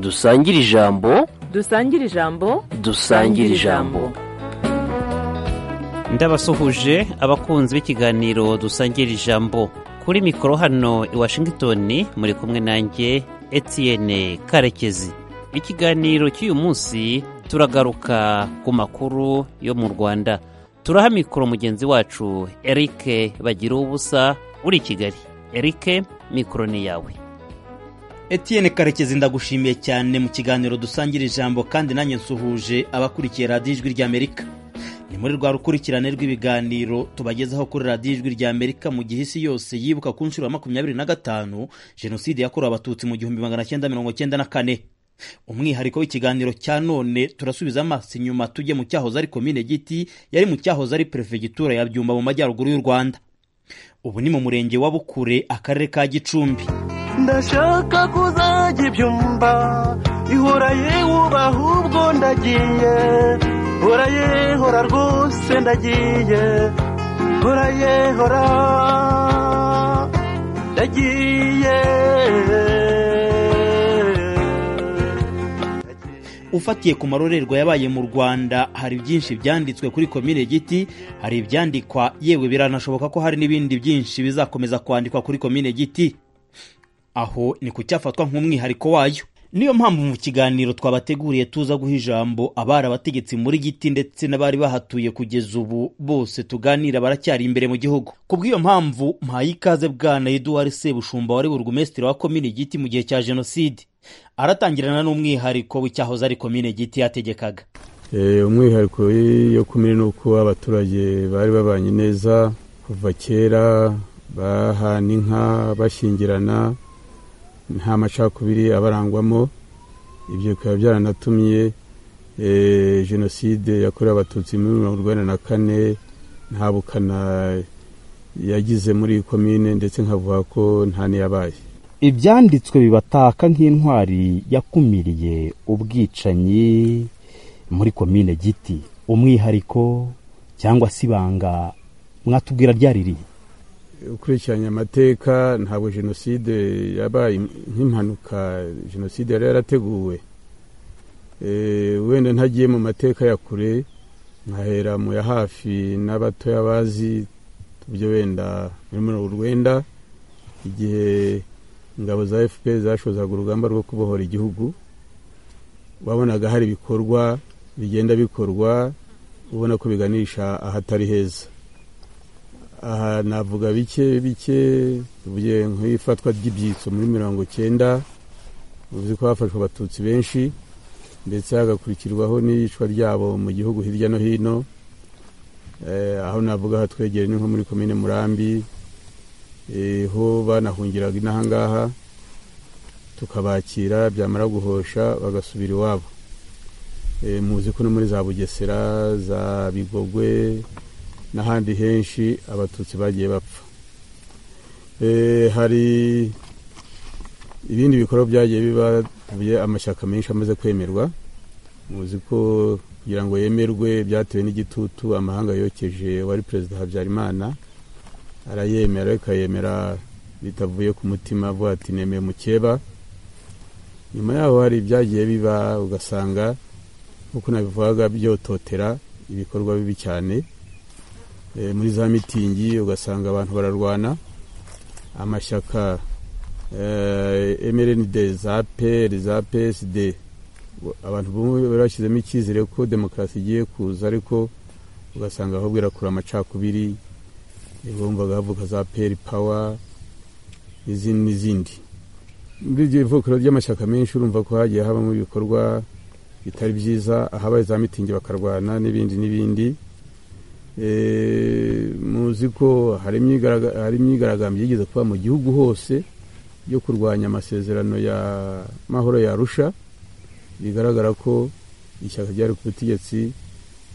dusangire ijambo dusangire ijambo dusangire ijambo ndabasuhuje abakunzi b'ikiganiro dusangira ijambo kuri mikoro hano i washington muri kumwe nanjye etienne karekezi ikiganiro cy'uyu munsi turagaruka ku makuru yo mu rwanda turaha mikoro mugenzi wacu eric bagira ubusa uri i kigali eric mikoro ni yawe Etienne karekezi ndagushimiye cyane mu kiganiro dusangira ijambo kandi nanjye nsuhuje abakurikiye radiyo ijwi ry'amerika ni muri rwa rukurikirane rw'ibiganiro tubagezaho kuri radiyo ijwi ry'amerika mu gihe isi yose yibuka ku nshuro ya makumyabiri na gatanu jenoside yakorewe abatutsi mu gihumbi magana cyenda mirongo cyenda na kane umwihariko w'ikiganiro cya none turasubiza amaso inyuma tujye mu cyahoze ari komine giti yari mu cyahoze ari perefegitura ya byumba mu majyaruguru y'u rwanda ubu ni mu murenge wa bukure akarere ka gicumbi ndashaka kuzajya ibyumba ihora yewubaha ubwo ndagiye hora ye hora rwose ndagiye hora ye hora ndagiye ufatiye ku marorerwa yabaye mu rwanda hari byinshi byanditswe kuri komine giti hari ibyandikwa yewe biranashoboka ko hari n'ibindi byinshi bizakomeza kwandikwa kuri komine giti aho ni ku cyafatwa nk'umwihariko wayo niyo mpamvu mu kiganiro twabateguriye tuza guha ijambo abari abategetsi muri giti ndetse n'abari bahatuye kugeza ubu bose tuganira baracyari imbere mu gihugu ku bw'iyo mpamvu mpaye ikaze bwana eduwari sebushumba wari burugumesitiri wa komine giti mu gihe cya jenoside aratangirana n'umwihariko w'icyahoze ari komine giti yategekaga umwihariko yo kumenya ni uko abaturage bari babanye neza kuva kera bahana inka bashyingirana nta macakubiri abarangwamo ibyo bikaba byaranatumye jenoside yakorewe abatutsi muri mirongo urwanda na kane nta bukana yagize muri komine ndetse nkavuga ko nta n'iyabaye ibyanditswe bibataka nk'intwari yakumiriye ubwicanyi muri komine giti umwihariko cyangwa se ibanga mwatubwira ryaririye ukurikiranya amateka ntabwo jenoside yabaye nk'impanuka jenoside yari yarateguwe wenda ntagiye mu mateka ya kure nkahera mu ya hafi n'abatoya bazi tubyo wenda muri mirongo urwenda igihe ingabo za fpr zashozaga urugamba rwo kubohora igihugu wabonaga hari ibikorwa bigenda bikorwa ubona ko biganisha ahatari heza aha navuga bike bike tuvuye nk'ifatwa ry'ibyitso muri mirongo cyenda bivuze ko hafashwe abatutsi benshi ndetse hagakurikirwaho n'iyicwa ryabo mu gihugu hirya no hino aho navuga hatwegere ni nko muri komine murambi ho banahungiraga inahangaha tukabakira byamara guhosha bagasubira iwabo muzi ko no muri za bugesera za bigogwe n'ahandi henshi abatutsi bagiye bapfa hari ibindi bikorwa byagiye biba amashyaka menshi amaze kwemerwa muzi ko kugira ngo yemerwe byatewe n'igitutu amahanga yokeje wari perezida habyarimana arayemera ikayemera bitavuye ku mutima avuga ati nemeye mukeba nyuma yaho hari ibyagiye biba ugasanga nk'uko nabivugaga byototera ibikorwa bibi cyane muri za mitingi ugasanga abantu bararwana amashyaka mrnd za pr za psd abantu bari bashyizemo icyizere ko demokarasi igiye kuza ariko ugasanga ahubwo irakura amacakubiri bumvaga havuka za pr pawa n'izindi n'izindi muri ibyo bivukiro by'amashyaka menshi urumva ko hagiye habamo ibikorwa bitari byiza ahabaye za mitingi bakarwana n'ibindi n'ibindi muzi ko hari imyigaragambyo yigeze kuba mu gihugu hose yo kurwanya amasezerano ya mahoro ya Arusha bigaragara ko ishyaka ryari ku butegetsi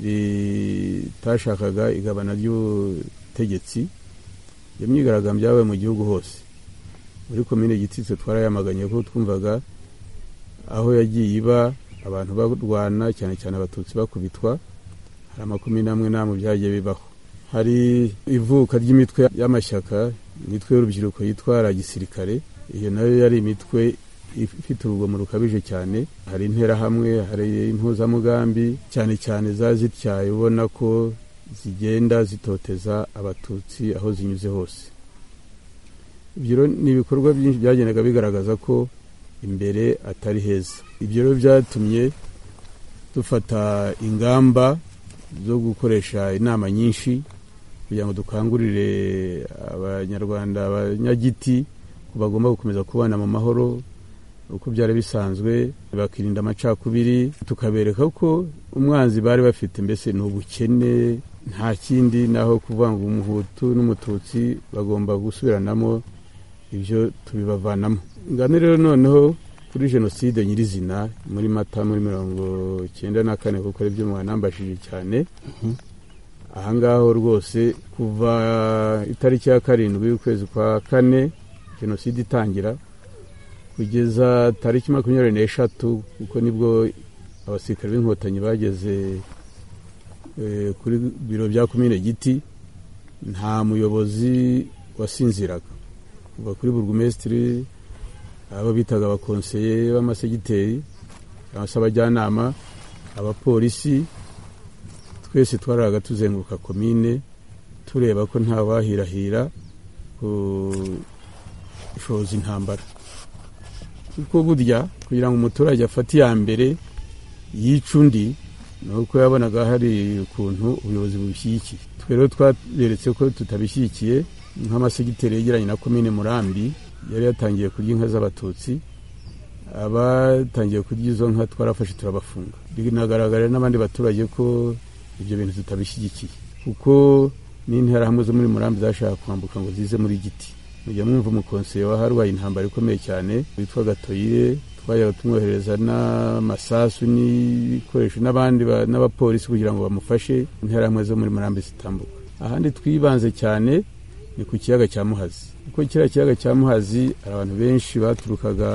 ritashakaga igabana ry'ubutegetsi iyo myigaragambyo yabaye mu gihugu hose muri komine gitsitse twarayamaganye ko twumvaga aho yagiye iba abantu barwana cyane cyane abatutsi bakubitwa hari amakumyabiri n'amwe n'amwe byagiye bibaho hari ivuka ry'imitwe y'amashyaka imitwe y'urubyiruko yitwa gisirikare iyo nayo yari imitwe ifite urugomo rukabije cyane hari interahamwe hari impuzamugambi cyane cyane za zityaye ubona ko zigenda zitoteza abatutsi aho zinyuze hose ibyo rero ni ibikorwa byinshi byagendaga bigaragaza ko imbere atari heza ibyo rero byatumye dufata ingamba zo gukoresha inama nyinshi kugira ngo dukangurire abanyarwanda abanyagiti ko bagomba gukomeza kubana mu mahoro uko byari bisanzwe bakirinda amacakubiri tukabereka ko umwanzi bari bafite mbese ni ubukene nta kindi naho kuvuga ngo umuhutu n'umututsi bagomba gusubiranamo ibyo tubibavanamo ngano rero noneho kuri jenoside nyirizina muri mata muri mirongo icyenda na kane kuko ari byo mwanambashije cyane ahangaho rwose kuva itariki ya karindwi y'ukwezi kwa kane jenoside itangira kugeza tariki makumyabiri n'eshatu kuko nibwo abasirikare b'inkotanyi bageze eh, kuri biro bya komine giti nta muyobozi wasinziraga kuva kuri burugumesitiri abo bitaga abakonseye b'amasegiteri cyangwa se abajyanama abapolisi twese twaraga tuzenguruka komine tureba ko nta wahirahira gushoza intambara kuko burya kugira ngo umuturage afate iya mbere yica undi ni uko yabonaga hari ukuntu ubuyobozi bushyigikiye twe rero twaberetse ko tutabishyigikiye nk'amasegiteri yegeranye na komine murambi yari yatangiye kurya inka z'abatutsi abatangiye kurya izo nka twarafashe turabafunga binagaragara n'abandi baturage ko ibyo bintu tutabishyigikiye kuko n'interahamwe zo muri murambi zashaka kwambuka ngo zize muri giti mujya mwumva umukonseye wa harwaye intambara ikomeye cyane witwa gatoyire twajyaga tumwohereza n'amasasu n'ibikoresho n'abandi ba- n'abapolisi kugira ngo bamufashe interahamwe zo muri murambi zitambuka ahandi twibanze cyane ni ku kiyaga cya muhazi kuko kiriya kiyaga cya muhazi hari abantu benshi baturukaga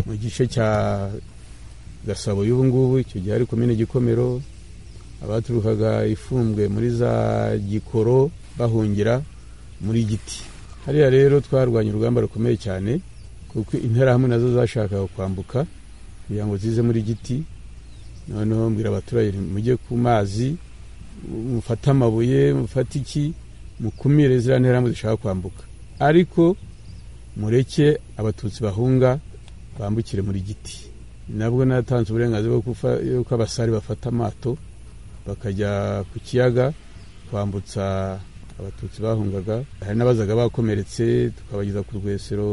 mu gice cya gasabo y'ubu ngubu icyo gihe ari komine gikomero abaturukaga ifumbwe muri za gikoro bahungira muri giti hariya rero twarwanya urugamba rukomeye cyane kuko interahamwe nazo zashakaga kwambuka kugira ngo zize muri giti noneho mbwira abaturage nti, mujye ku mazi mufate amabuye mufate iki mukumire ziriya nterahamwe zishaka kwambuka ariko mureke abatutsi bahunga bambukire muri giti nabwo natanze uburenganzira bwo kufa- yuko abasare bafata amato bakajya ku kiyaga kwambutsa abatutsi bahungaga hari n'abazaga bakomeretse tukabageza ku rwesero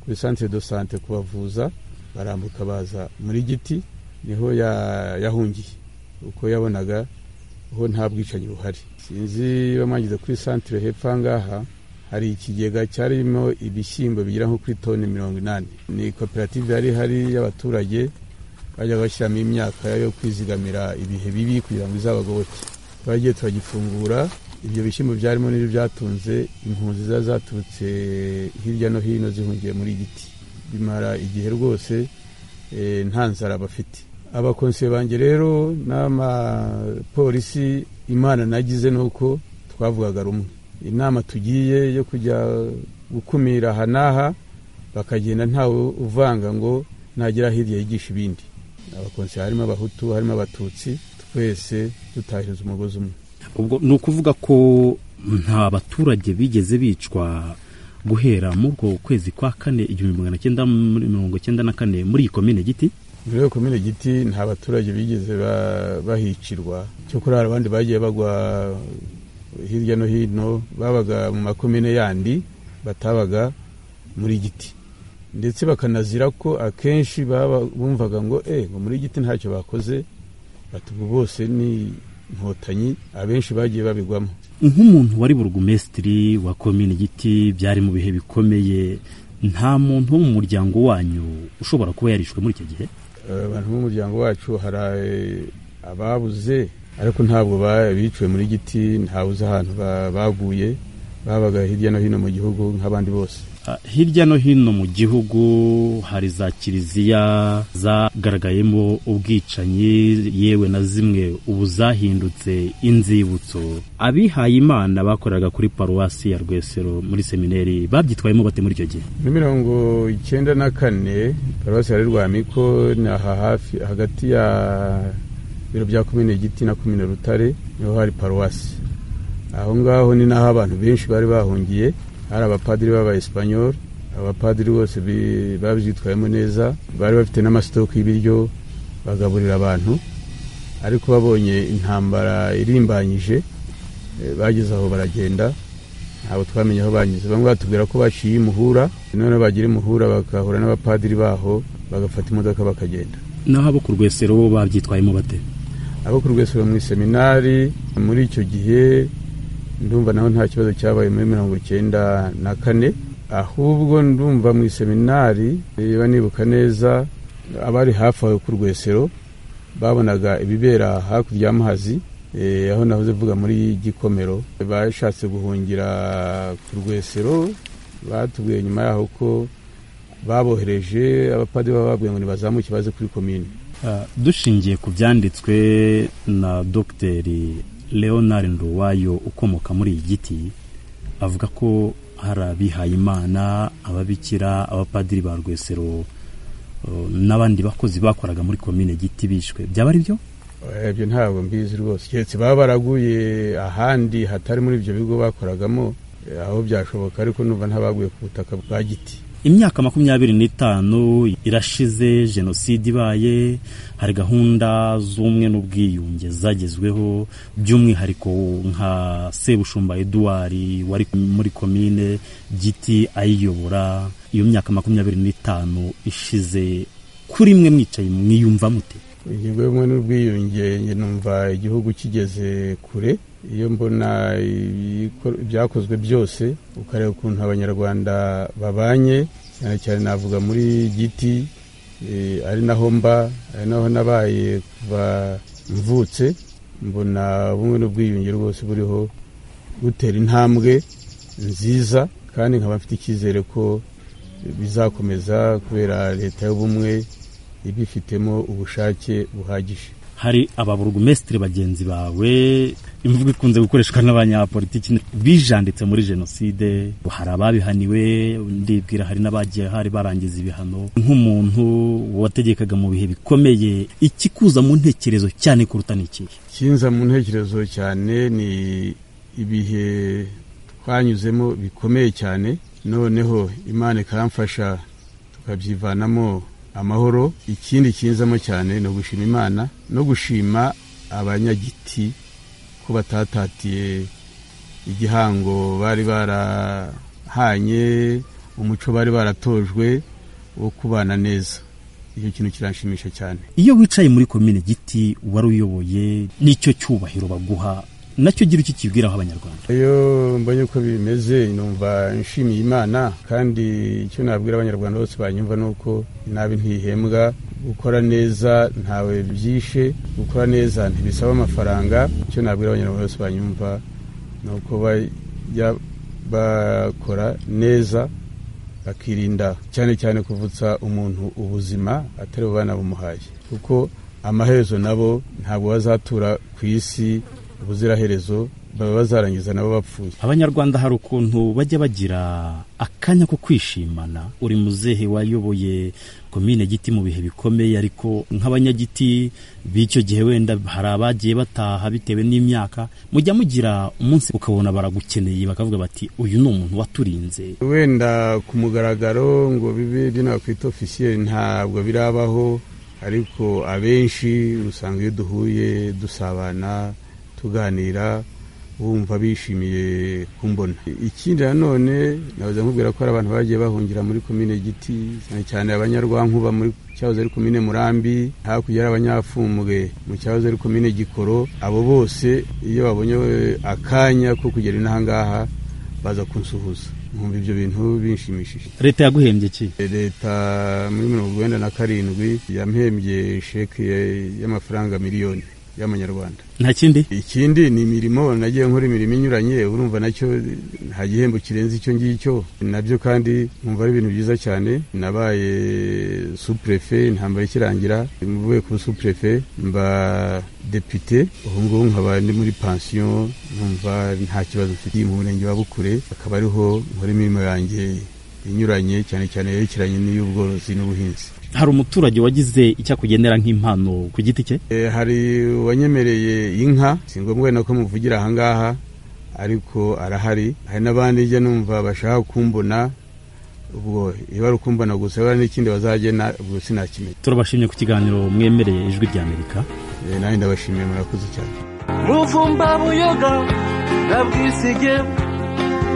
kuri santire do sante kubavuza barambuka baza muri giti niho ya- yahungiye uko yabonaga ho nta bwicanyi buhari sinzi bamwangiza kuri santire hepfo aha ngaha hari ikigega cyarimo ibishyimbo bigera nko kuri toni mirongo inani ni koperative yari ihari y'abaturage bajya bashyiramo imyaka yo kwizigamira ibihe bibi kugira ngo izabagoboke twagiye turagifungura ibyo bishyimbo byarimo n'ibyo byatunze impunzi ziba zaturutse hirya no hino zihungiye muri giti bimara igihe rwose eh, nta nzara bafite abakonsiye banjye rero n'amapolisi imana nagize ni uko twavugaga rumwe inama tugiye yo kujya gukumira aha n'aha bakagenda ntawe uvanga ngo nagera hirya yigisha ibindi abakonsiye harimo abahutu harimo abatutsi twese dutahiriza umugozi umwe ubwo ni ukuvuga ko nta baturage bigeze bicwa guhera muri ubwo kwezi kwa kane igihumbi magana cyenda muri mirongo cyenda na kane muri iyi komine giti muri iyo komine giti nta baturage bigeze ba- bahicirwa cyokora hari abandi bagiye bagwa hirya no hino babaga mu makomine yandi batabaga muri giti ndetse bakanazira ko akenshi baba bumvaga ngo eh ngo muri giti ntacyo bakoze batubwo bose ni inkotanyi abenshi bagiye babigwamo nk'umuntu wari burugumesitiri wa komine giti byari mu bihe bikomeye nta muntu wo mu muryango wanyu ushobora kuba yarishwe muri icyo gihe Eh, abantu b'umuryango wacu hari eh, ababuze ariko ntabwo ba- biciwe muri giti ntabuze ahantu ba- baguye babaga hirya no hino mu gihugu nk'abandi bose Ah, hirya no hino mu gihugu hari za kiliziya zagaragayemo ubwicanyi yewe na zimwe ubu zahindutse inzibutso abihaye imana bakoraga kuri paruwasi ya rwesero muri semineri babyitwayemo bate muri icyo gihe muri mirongo icyenda na kane paruwasi ya rwamiko ni aha hafi hagati ya biro bya komine giti na komine rutare niho hari paruwasi aho ngaho ni naho abantu benshi bari bahungiye hari abapadiri b'abayesipanyoli abapadiri bose bi- babyitwayemo neza bari bafite n'amasitoke y'ibiryo bagaburira abantu ariko babonye intambara irimbanyije eh, bageze aho baragenda ntabwo twamenye aho banyuze bamwe batubwira ko baciye imuhura noneho bagira imuhura bagahura n'abapadiri baho bagafata imodoka bakagenda naho abo ku rwesero bo babyitwayemo bate abo ku rwesero mu iseminari muri icyo gihe ndumva naho nta kibazo cyabaye muri mirongo icyenda na kane ahubwo ndumva mu iseminari niba nibuka neza abari hafi aho ku rwesero babonaga ibibera hakurya y'amazi eh, aho nahoze mvuga muri gikomero bashatse guhungira ku rwesero batubwiye nyuma yaho ko babohereje abapadiri baba babwiye ngo nibazamuke baze kuri komine Ah, dushingiye ku byanditswe na dogiteri leonard nduwayo ukomoka muri iyi giti avuga ko hari abihayimana ababikira abapadiri ba rwesero eh, n'abandi bakozi bakoraga muri komine giti bishwe byaba ari byo Eh, ibyo ntabwo mbizi rwose keretse baba baraguye ahandi hatari muri ibyo bigo bakoragamo eh, aho byashoboka ariko numva ntabaguye ku butaka bwa giti imyaka makumyabiri n'itanu irashize jenoside ibaye hari gahunda z'ubumwe n'ubwiyunge zagezweho by'umwihariko nka sebushumba eduard wari muri komine giti ayiyobora iyo myaka makumyabiri n'itanu ishize kuri mwe mwicaye mwiyumva mute ingingo y'ubumwe n'ubwiyunge njye numva igihugu kigeze kure iyo mbona ibikor- ibyakozwe byose ukareba ukuntu abanyarwanda babanye cyane cyane navuga muri giti eh, ari naho mba ari naho nabaye kuva mvutse mbona ubumwe n'ubwiyunge rwose buriho butera intambwe nziza kandi nkaba mfite icyizere ko bizakomeza kubera leta y'ubumwe ibifitemo ubushake buhagije hari ababurugumesitiri bagenzi bawe imvugo ikunze gukoreshwa n'abanyapolitiki bijanditse muri jenoside hari ababihaniwe ndibwira hari n'abagiye hari barangiza ibihano nk'umuntu wategekaga mu bihe bikomeye ikikuza mu ntekerezo cyane kuruta ni ikihe kinza mu ntekerezo cyane ni ibihe twanyuzemo bikomeye cyane noneho imana ikamfasha tukabyivanamo amahoro ikindi kinzamo cyane ni ugushima imana no gushima abanyagiti ko batatatiye igihango bari barahanye umuco bari baratojwe wo kubana neza icyo kintu kiranshimisha cyane iyo wicaye muri komine giti wari uyoboye n'icyo cyubahiro baguha nacyo gira icyo kibwiraho abanyarwanda iyo mbonye uko bimeze numva nshimiye imana kandi icyo nabwira abanyarwanda bose banyumva ni uko nabi ntihembwa gukora neza ntawe byishe gukora neza ntibisaba amafaranga icyo nabwira abanyarwanda bose banyumva ni uko bajya bakora neza bakirinda cyane cyane kuvutsa umuntu ubuzima atari bo banabumuhaye kuko amaherezo nabo ntabwo bazatura ku isi ubuziraherezo baba bazarangiza nabo bapfuye abanyarwanda hari ukuntu bajya bagira akanya ko kwishimana uri muzehe wayoboye komine giti mu bihe bikomeye ariko nk'abanyagiti b'icyo gihe wenda hari abagiye bataha bitewe n'imyaka mujya mugira umunsi ukabona baragukeneye bakavuga bati uyu ni umuntu waturinze wenda ku mugaragaro ngo bibe binakwita ofisiyeri ntabwo birabaho ariko abenshi usanga iyo duhuye dusabana tuganira bumva bishimiye kumbona ikindi nanone nabuze nkubwira ko hari abantu bagiye bahungira muri komine giti cyane cyane abanyarwankuba muri cyahoze ari komine murambi hakurya ari abanyafumbwe mu cyahoze ari komine gikoro abo bose iyo babonye akanya ko kugera inaha ngaha baza kunsuhuza nkumva ibyo bintu binshimishije leta yaguhembye ki leta muri mirongo icyenda na karindwi yampembye sheke y'amafaranga miliyoni y'amanyarwanda nta kindi ikindi ni imirimo nagiye nkora imirimo inyuranye urumva nacyo nta gihembo kirenze icyo ngicyo nabyo kandi nkumva ari ibintu byiza cyane nabaye supurefe intambara ikirangira mvuye ku supurefe mba depite ubu ngubu nkaba ndi muri pansiyo nkumva nta kibazo mfitiye mu murenge wa bukure akaba ariho nkora imirimo yanjye inyuranye cyane cyane yerekeranye n'iy'ubworozi n'ubuhinzi hari umuturage wagize icyo akugenera nk'impano ku giti cye E, hari uwanyemereye inka si ngombwa nako muvugira ahangaha ariko arahari hari n'abandi njya numva bashaka kumbona ubwo iyo bari kumbona gusa bara n'ikindi bazagena ubwo sinakimenya turabashimye ku kiganiro mwemereye ijwi ry'amerika E, nanjye ndabashimiye murakoze cyane muvumba buyoga na bwisige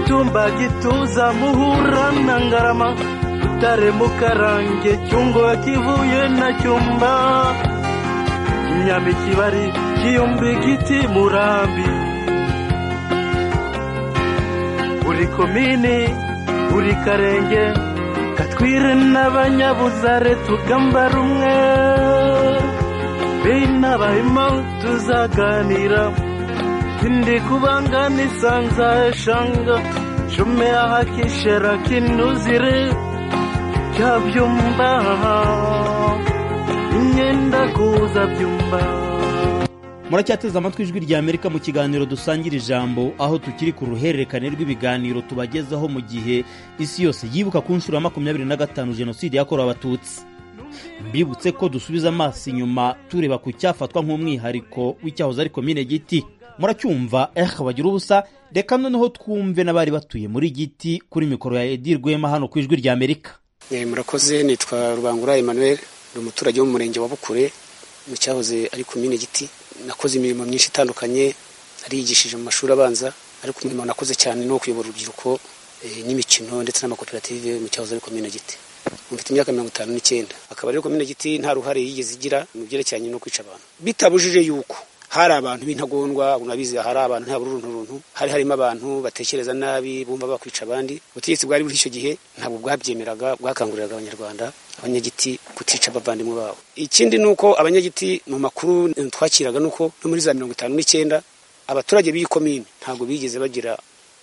tumba gituza muhura na ngarama butare mukarange cyungo kivuye na cyumba nyami kibari kiyumbi giti murambi buri komini buri karenge katwire n'abanyabuzare tugamba rumwe binabahima tuzaganira kindi kubanga nisanza eshanga shume ahakishera kinuzire cyabyumba imyenda kuza byumba muracyateze amatwi ijwi rya amerika mu kiganiro dusangira ijambo aho tukiri ku ruhererekane rw'ibiganiro tubagezaho mu gihe isi yose yibuka ku nshuro ya makumyabiri na gatanu jenoside yakorewe abatutsi mbibutse ko dusubiza amaso inyuma tureba ku cyafatwa nk'umwihariko w'icyahoze ari komine giti muracyumva eh bagira ubusa reka noneho twumve n'abari batuye muri giti kuri mikoro ya edi rwema hano ku ijwi rya amerika Eh, murakoze nitwa rubangura emmanuel ni umuturage wo mu murenge wa bukure mu cyahoze ari komine giti nakoze imirimo myinshi itandukanye narigishije mu mashuri abanza ariko umurimo nakoze cyane ni uwo kuyobora urubyiruko eh, n'imikino ndetse n'amakoperative mu cyahoze ari komine giti Ubu mfite imyaka mirongo itanu n'icyenda akaba rero komine giti nta ruhare yigeze igira mu byerekeranye no kwica abantu bitabujije yuko hari abantu b'intagondwa mwabizi hari abantu nta buruntu runtu hari harimo abantu batekereza nabi bumva bakwica abandi ubutegetsi bwari buri icyo gihe ntabwo bwabyemeraga bwakanguriraga abanyarwanda abanyagiti kutica abavandimwe babo ikindi ni uko abanyagiti mu makuru twakiraga ni uko no muri za mirongo itanu n'icyenda abaturage b'iyi komine ntabwo bigeze bagira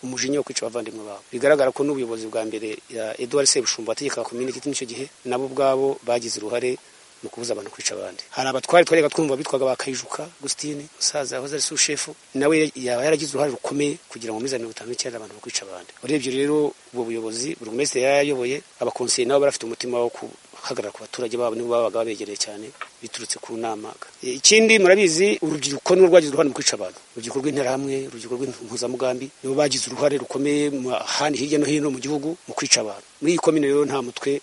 umujinya wo kwica abavandimwe babo bigaragara ko n'ubuyobozi bwa mbere ya Edouard Sebushumba wategekaga komine giti n'icyo gihe nabo ubwabo bagize uruhare mu kubuza abantu kwica abandi hari abatwari twarega twumva bitwaga ba kayijuka gusitini musaza wahoze ari sushefu nawe yaba yaragize uruhare rukomeye kugira ngo muri za mirongo itanu n'icyenda abantu bakwica abandi urebye rero ubwo buyobozi burugumesitiri yarayoboye abakonseye nabo barafite umutima wo guhagarara ku baturage babo nibo babaga babegereye cyane biturutse ku nama E, ikindi murabizi urubyiruko ni rwagize uruhare mu kwica abantu urubyiruko rw'interahamwe urubyiruko rw'impuzamugambi nibo bagize uruhare rukomeye mu handi hirya no hino mu gihugu mu kwica abantu muri iyi komine rero nta mutwe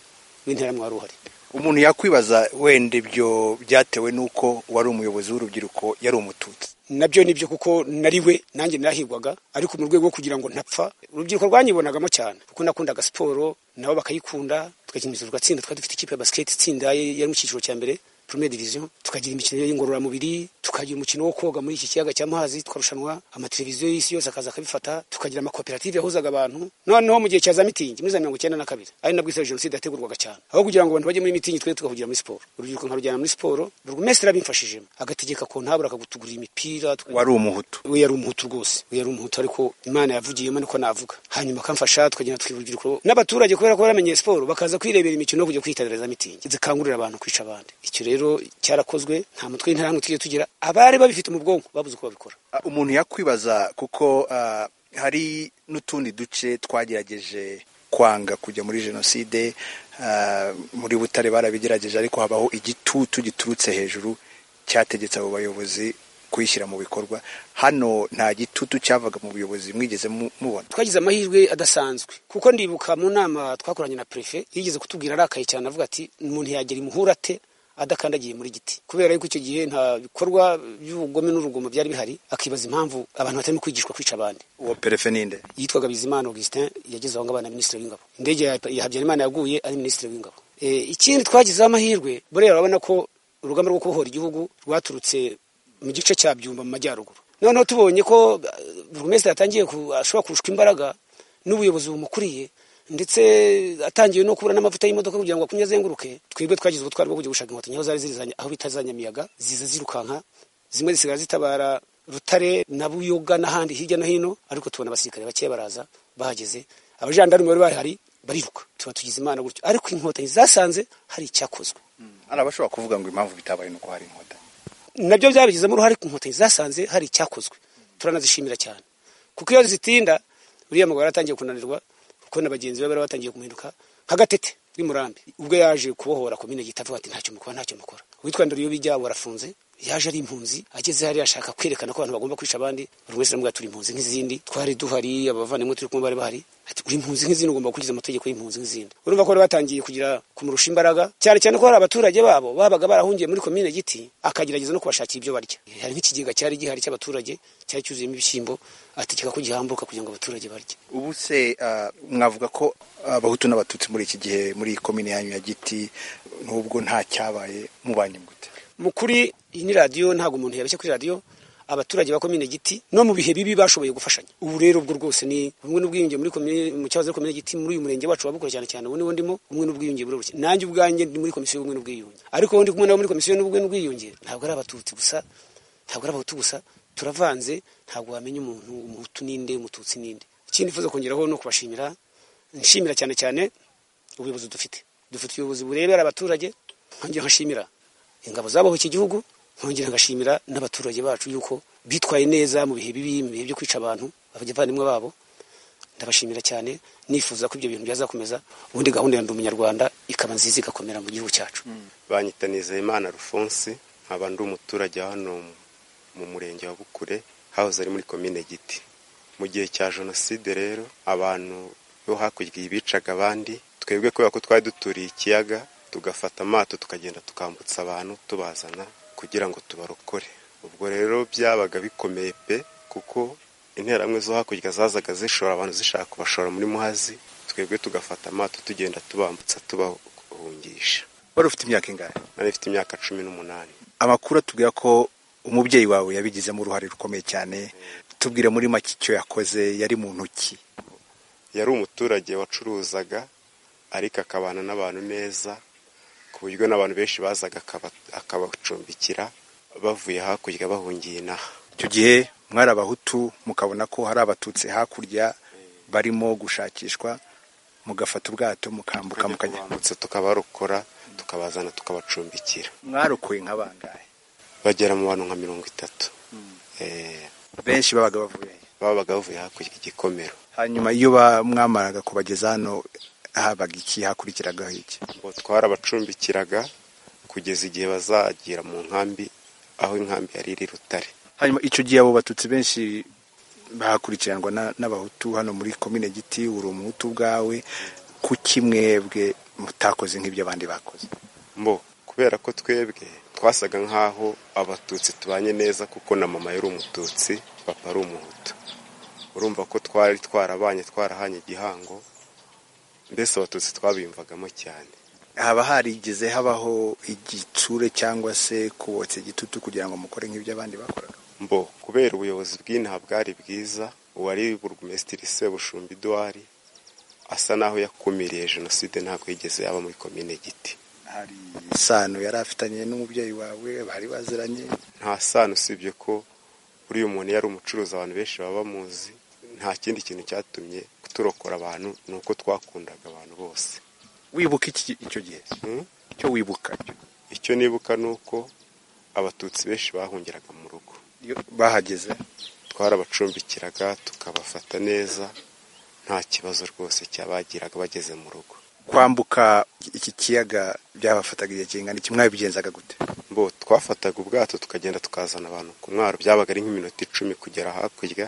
w'interahamwe wari uhari umuntu yakwibaza wenda ibyo byatewe n'uko uwari umuyobozi w'urubyiruko yari umututsi nabyo nibyo kuko nari we nanjye narahigwaga ariko mu rwego rwo kugira ngo ntapfa urubyiruko rwanyibonagamo cyane kuko nakundaga siporo nabo bakayikunda tugakinira tugatsinda twari dufite ikipe ya basiketi itsinda yari yari mu cyiciro cya mbere premier division tukagira imikino y'ingororamubiri tukagira umukino wo koga muri iki kiyaga cy'amazi tukarushanwa amateleviziyo y'isi yose akaza akabifata tukagira amakoperative yahuzaga abantu noneho mu gihe cya za mitingi muri za mirongo icyenda na kabiri ari nabwo isari jenoside yategurwaga cyane aho kugira ngo abantu bajye muri mitingi twe tukavugira muri siporo urubyiruko nkarujyana muri siporo buri wese arabimfashijemo agategeka ko ntabura akatugurira imipira tuka- wari umuhutu we yari umuhutu rwose we yari umuhutu ariko imana yavugiyemo niko navuga hanyuma akamfasha tukagenda twibura urubyiruko n'abaturage kubera ko baramenye siporo bakaza kwirebera imikino no kujya kwitabira za mitingi zikangurira abantu kwica abandi icyo rero cyarakozwe nta mutwe w'interahamwe tujye tugira abari babifite mu bwonko babuze uko babikora Ah, umuntu yakwibaza kuko ah, hari n'utundi duce twagerageje kwanga kujya muri jenoside ah, muri butare barabigerageje ariko habaho igitutu giturutse hejuru cyategetse abo bayobozi kuyishyira mu bikorwa hano nta gitutu cyavaga mu buyobozi mwigeze mu- mubona twagize amahirwe adasanzwe kuko ndibuka mu nama twakoranye na prefe yigeze kutubwira arakaye cyane avuga ati umuntu yagera imuhura ate adakandagiye muri giti kubera yuko icyo gihe nta bikorwa by'ubugome n'urugomo byari bihari akibaza impamvu abantu batarimo kwigishwa kwica abandi uwo perefe ninde yitwaga bizimana augustin yageze aho ngabo na minisitiri w'ingabo indege ya ya habyarimana yaguye ari minisitiri w'ingabo e, ikindi twagezeho amahirwe burera urabona ko urugamba rwo kubohora igihugu rwaturutse mu gice cya byumba mu majyaruguru noneho tubonye ko burugumesitiri yatangiye ku- ashobora kurushwa imbaraga n'ubuyobozi bumukuriye ndetse atangiye no kubura n'amavuta y'imodoka kugira ngo akumye azenguruke twebwe twagize ubutwari bwo kujya gushaka inkotanyi aho zari zizanye aho bita za nyamiyaga ziza zirukanka zimwe zisigaye zitabara rutare na buyoga n'ahandi hirya no hino ariko tubona abasirikare bakeya baraza bahageze abajandarume bari bahari bariruka tuba tugize imana gutyo ariko inkotanyi zasanze hari icyakozwe hari abashobora kuvuga ngo impamvu bitabaye ni uko hari inkotanyi nabyo byabigizemo uruhare ku nkotanyi zasanze hari icyakozwe turanazishimira cyane kuko iyo zitinda uriya mugabo yaratangiye kunanirwa kuko na bagenzi be bari batangiye kumuhinduka nk'agatete murambi ubwo yaje kubohora komine gita avuga ati ntacyo mukora ntacyo mukora uwitwa bijya warafunze yaje ari impunzi ageze hariya ashaka kwerekana ko abantu bagomba kwica abandi buri wese aramubwira turi impunzi nk'izindi twari duhari abavandimwe turi kumwe bari bahari ati uri impunzi nk'izindi ugomba gukurikiza amategeko y'impunzi nk'izindi urumva ko bari batangiye kugira kumurusha imbaraga cyane cyane ko hari abaturage babo babaga barahungiye muri komine giti akagerageza no kubashakira ibyo barya hari nk'ikigega cyari gihari cy'abaturage cyari cyuzuyemo ibishyimbo ategeka ko gihambuka kugira ngo abaturage barye ubu se ah, mwavuga ko abahutu n'abatutsi muri iki gihe muri iyi komine yanyu ya giti n'ubwo nta cyabaye mubanye gute mu kuri iyi ni radiyo ntabwo umuntu yabeshya kuri radiyo abaturage ba komine giti no mu bihe bibi bashoboye gufashanya ubu rero ubwo rwose ni ubumwe n'ubwiyunge muri komine mu cyahoze ari komine giti muri uyu murenge wacu wabukora cyane cyane ubu niwo ndimo ubumwe n'ubwiyunge buri buke nanjye ubwanjye ndi muri komisiyo y'ubumwe n'ubwiyunge ariko uwo ndi kumwe nabo muri komisiyo y'ubumwe n'ubwiyunge ntabwo ari abatutsi gusa ntabwo ari abahutu gusa turavanze ntabwo wamenya umuntu umuhutu ninde umututsi ninde ikindi nifuza kongeraho ni ukubashimira nshimira cyane cyane ubuyobozi dufite dufite ubuyobozi burebera abaturage nkongera nkashimira ingabo zabaho iki gihugu nkongera ngashimira n'abaturage bacu yuko bitwaye neza mu bihe bibi mu bihe byo kwica abantu abavandimwe babo ndabashimira cyane nifuza ko ibyo bintu byazakomeza ubundi gahunda ya ndi umunyarwanda ikaba nziza igakomera mu gihugu cyacu banyita Nizeyimana rufonsi nkaba ndi umuturage wa hano mu murenge wa bukure hahoze ari muri komine giti mu gihe cya jenoside rero abantu bo hakurya bicaga abandi twebwe kubera ko twari duturiye ikiyaga tugafata amato tukagenda tukambutsa abantu tubazana kugira ngo tubarokore ubwo rero byabaga bikomeye pe kuko interamwe zo hakurya zazaga zishora abantu zishaka kubashora muri muhazi twebwe tugafata amato tugenda tubambutsa tubahungisha wari ufite imyaka ingahe nari mfite imyaka cumi n'umunani amakuru atubwira ko umubyeyi wawe yabigizemo uruhare rukomeye cyane tubwire muri make icyo yakoze yari mu ntoki yari umuturage wacuruzaga ariko akabana n'abantu neza ku buryo n'abantu benshi bazaga akaba- akabacumbikira bavuye hakurya bahungiye inaha icyo gihe mwari abahutu mukabona ko hari abatutsi hakurya barimo gushakishwa mugafata ubwato mukambuka mukajya Tukabambutsa tukabarokora tukabazana tukabacumbikira mwarokoye nka bangahe bagera mu bantu nka mirongo itatu Eh, benshi babaga bavuye he? babaga bavuye hakurya igikomero hanyuma iyo ba- mwamaraga kubageza hano habaga iki hakurikiragaho iki ngo twarabacumbikiraga kugeza igihe bazagera mu nkambi aho inkambi yari iri rutare hanyuma icyo gihe abo batutsi benshi bahakurikiranwa na- n'abahutu hano muri komine giti uri umuhutu ubwawe kuki mwebwe mutakoze nk'ibyo abandi bakoze mbo kubera ko twebwe twasaga nk'aho abatutsi tubanye neza kuko na mama yari umututsi papa ari umuhutu urumva ko twari twarabanye twarahanye igihango mbese abatutsi twabiyumvagamo cyane haba harigeze habaho igitsure cyangwa se kubotsa igitutu kugira ngo mukore nk'ibyo abandi bakoraga mbo kubera ubuyobozi bw'inaha bwari bwiza uwari burugumesitiri sebushumba iduwari asa n'aho yakumiriye jenoside ntabwo yigeze yaba muri komine giti hari isano yari afitanye n'umubyeyi wawe bari baziranye nta sano usibye ko uriya umuntu yari umucuruzi abantu benshi baba bamuzi nta kindi kintu cyatumye turokora abantu ni uko twakundaga abantu bose wibuka iki icyo gihe Hmm? icyo wibuka cyo icyo nibuka ni uko abatutsi benshi bahungiraga mu rugo iyo bahageze twarabacumbikiraga tukabafata neza nta kibazo rwose cyabagiraga bageze mu rugo kwambuka iki kiyaga byabafataga igihe kingana iki mwabigenzaga gute bo twafataga ubwato tukagenda tukazana abantu ku mwaro byabaga ari nk'iminota icumi kugera hakurya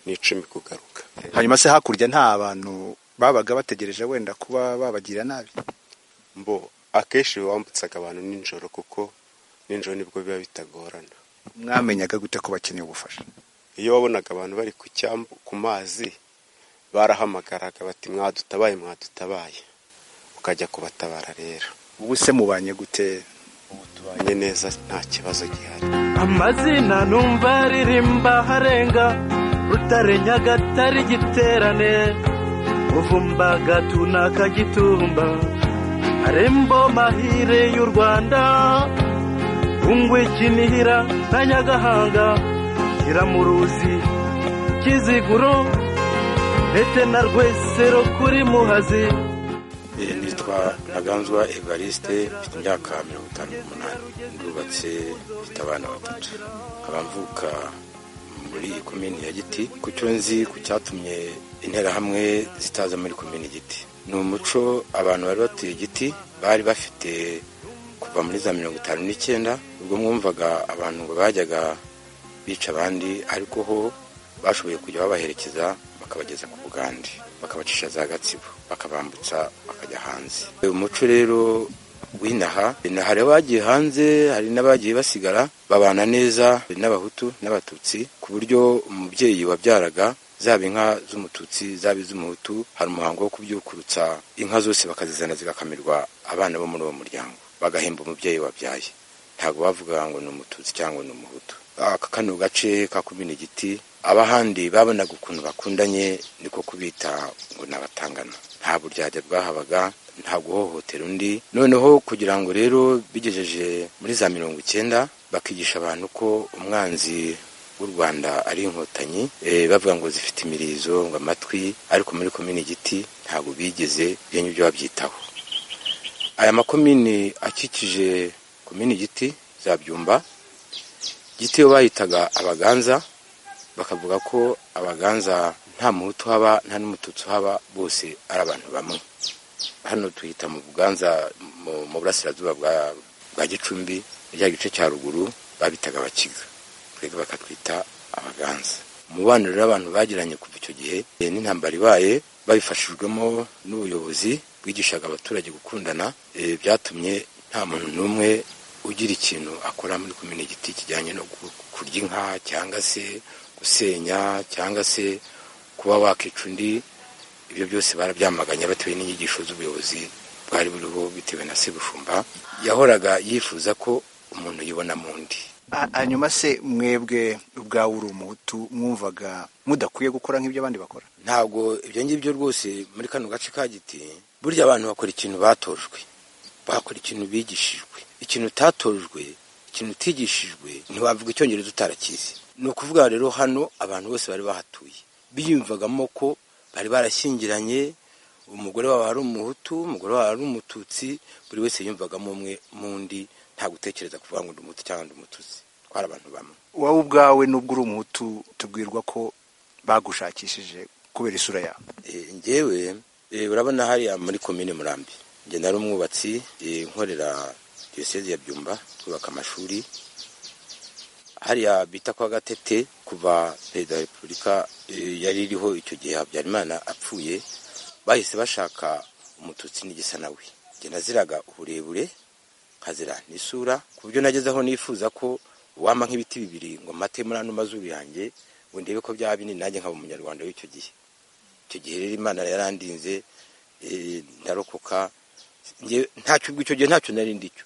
n'icumi kugaruka hanyuma se hakurya nta bantu babaga bategereje wenda kuba babagirira nabi mbo akenshi wambutsaga abantu nijoro kuko nijoro nibwo biba bitagorana mwamenyaga gute ko bakeneye ubufasha iyo wabonaga abantu bari ku cyambu ku mazi barahamagaraga bati mwadutabaye mwadutabaye ukajya kubatabara rero ubu se mubanye gute ubanye neza nta kibazo gihari amazina numva aririmba harenga rutare nyagatare igiterane uvumbagatu n'akagitumba harembo mahire y'u rwanda kinihira na nyagahanga kiramuruzi kiziguro ndetse na rwesero kuri muhazi nitwa ntaganzwa evariste mfite imyaka mirongo itanu n'umunani ndubatse mfite abana batatu abamvuka muri komini ya giti ku cyo nzi ku cyatumye interahamwe zitaza muri komini giti ni umuco abantu bari batuye giti bari bafite kuva muri za mirongo itanu n'icyenda ubwo mwumvaga abantu ngo bajyaga bica abandi ariko ho bashoboye kujya babaherekeza bakabageza ku bugande bakabacisha za gatsibo bakabambutsa bakajya hanze uyu muco rero w'inaha inaha rero bagiye hanze hari n'abagiye basigara babana neza n'abahutu n'abatutsi ku buryo umubyeyi wabyaraga zaba inka z'umututsi zaba iz'umuhutu hari umuhango wo kubyukurutsa inka zose bakazizana zigakamirwa abana bo muri uwo muryango bagahemba umubyeyi wabyaye ntabwo bavuga ngo ni umututsi cyangwa ni umuhutu aka kano gace ka kumena igiti abahandi babonaga ukuntu bakundanye niko kubita ngo nabatangana nta buryarya bwahabaga nta guhohotera undi noneho kugira ngo rero bigejeje muri za mirongo icyenda bakigisha abantu ko umwanzi w'u rwanda ari inkotanyi eh, bavuga ngo zifite imirizo ngo amatwi ariko muri komini igiti ntabwo bigeze byenye ibyo babyitaho aya makomini akikije komini giti za byumba giti iyo bayitaga abaganza bakavuga ko abaganza nta muhutu haba nta n'umututsi haba bose ari abantu bamwe hano tuhita mu buganza mu- mu burasirazuba bwa- bwa gicumbi rya gice cya ruguru babitaga abakiga twebwe bakatwita abaganza umubano rero abantu bagiranye kuva icyo gihe eh, n'intambara ibaye babifashijwemo n'ubuyobozi bwigishaga abaturage gukundana eh, byatumye nta muntu n'umwe ugira ikintu akora muri kumena igiti kijyanye no gu- kurya inka cyangwa se gusenya cyangwa se kuba wakica undi ibyo byose barabyamaganye bitewe n'inyigisho z'ubuyobozi bwari buriho bitewe na sebushumba yahoraga yifuza ko umuntu yibona mu ndi A- hanyuma se mwebwe ubwawe uri umuhutu mwumvaga mudakwiye gukora nk'ibyo abandi bakora ntabwo ibyo ngibyo rwose muri kano gace ka giti burya abantu bakora ikintu batojwe bakora ikintu bigishijwe ikintu utatojwe ikintu utigishijwe ntiwavuga icyongereza utarakizi ni ukuvuga rero hano abantu bose bari bahatuye biyumvagamo ko bari barashyingiranye umugore wabo ari umuhutu umugore wabo ari umututsi buri wese yumvagamo umwe mu ndi nta gutekereza kuvuga ngo ndi umuhutu cyangwa ndi umututsi twari abantu bamwe wowe ubwawe n'ubwo uri umuhutu tubwirwa ko bagushakishije kubera isura yawe Eh, njyewe eh, urabona hariya muri komine murambi njye nari umwubatsi eh, nkorera diyoseze ya byumba twubaka amashuri hariya bita kwa gatete kuva perezida wa repubulika eh, yari iriho icyo gihe habyarimana apfuye bahise bashaka umututsi n'igisa nawe njye naziraga uburebure nkazira n'isura ku buryo nageze aho nifuza ko wampa nk'ibiti bibiri ngo mate muri ano mazuru yanjye ngo ndebe ko byaba binini nanjye nkaba umunyarwanda w'icyo gihe icyo gihe rero imana yarandinze eh, ndarokoka Njye- ntacyo ubwo icyo gihe ntacyo nari ndicyo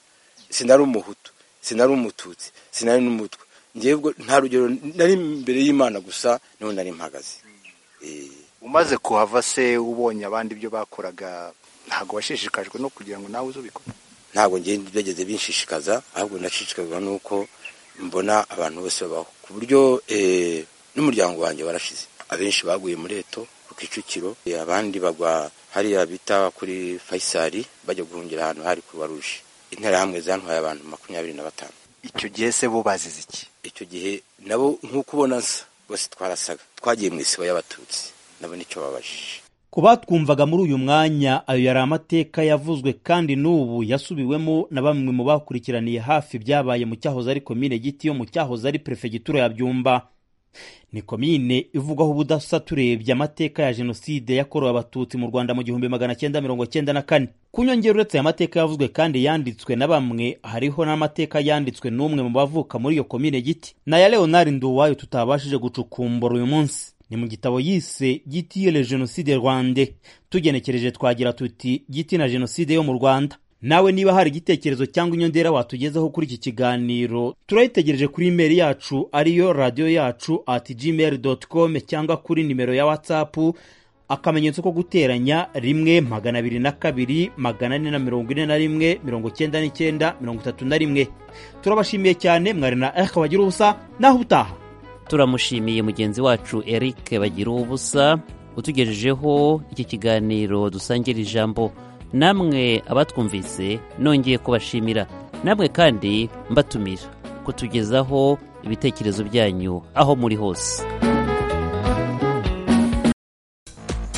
sinari umuhutu sinari umututsi sinari n'umutwe njyewe ubwo nta rugero nari imbere y'imana gusa niho nari mpagaze Eh, umaze kuhava se ubonye abandi ibyo bakoraga ntabwo washishikajwe no kugira ngo nawe uze ubikore ntabwo njye byageze binshishikaza ahubwo nashishikazwa n'uko mbona abantu bose babaho ku buryo eh, n'umuryango wanjye warashize abenshi baguye muri eto ku kicukiro eh, abandi bagwa hariya bita kuri fayisari bajya guhungira ahantu hari kuruwa ruje interahamwe zantwaye abantu makumyabiri na batanu icyo gihe se bo bazize iki icyo gihe nabo nk'uko ubona nsa bose twarasaga twagiye mu isibo y'abatutsi nabo nicyo babajije ku batwumvaga muri uyu mwanya ayo yari amateka yavuzwe kandi n'ubu yasubiwemo na bamwe mu bakurikiraniye hafi byabaye mu cyahoze ari komine giti yo mu cyahoze ari perefegitura ya byumba ni komine ivugwaho ubudasa turebye amateka ya jenoside yakorewe abatutsi mu rwanda mu gihumbi magana cyenda mirongo cyenda na kane ku nyongera uretse aya mateka yavuzwe kandi yanditswe na bamwe hariho n'amateka yanditswe n'umwe mu bavuka muri iyo komine giti na ya leonard nduwayo tutabashije gucukumbura uyu munsi ni mu gitabo yise giti le jenoside rwande tugenekereje twagira tuti giti na jenoside yo mu rwanda nawe niba hari igitekerezo cyangwa inyongera watugezaho kuri iki kiganiro turayitegereje kuri imeri yacu ariyo radiyo yacu at gmail com cyangwa kuri nimero ya whatsapp akamenyetso ko guteranya rimwe magana abiri na kabiri magana ane na mirongo ine na rimwe mirongo icyenda n'icyenda mirongo itatu na rimwe turabashimiye cyane mwari na erika bagira ubusa naho ubutaha turamushimiye mugenzi wacu eric bagira ubusa utugejejeho iki kiganiro dusangira ijambo namwe abatwumvise nongeye kubashimira namwe kandi mbatumira kutugezaho ibitekerezo byanyu aho muri hose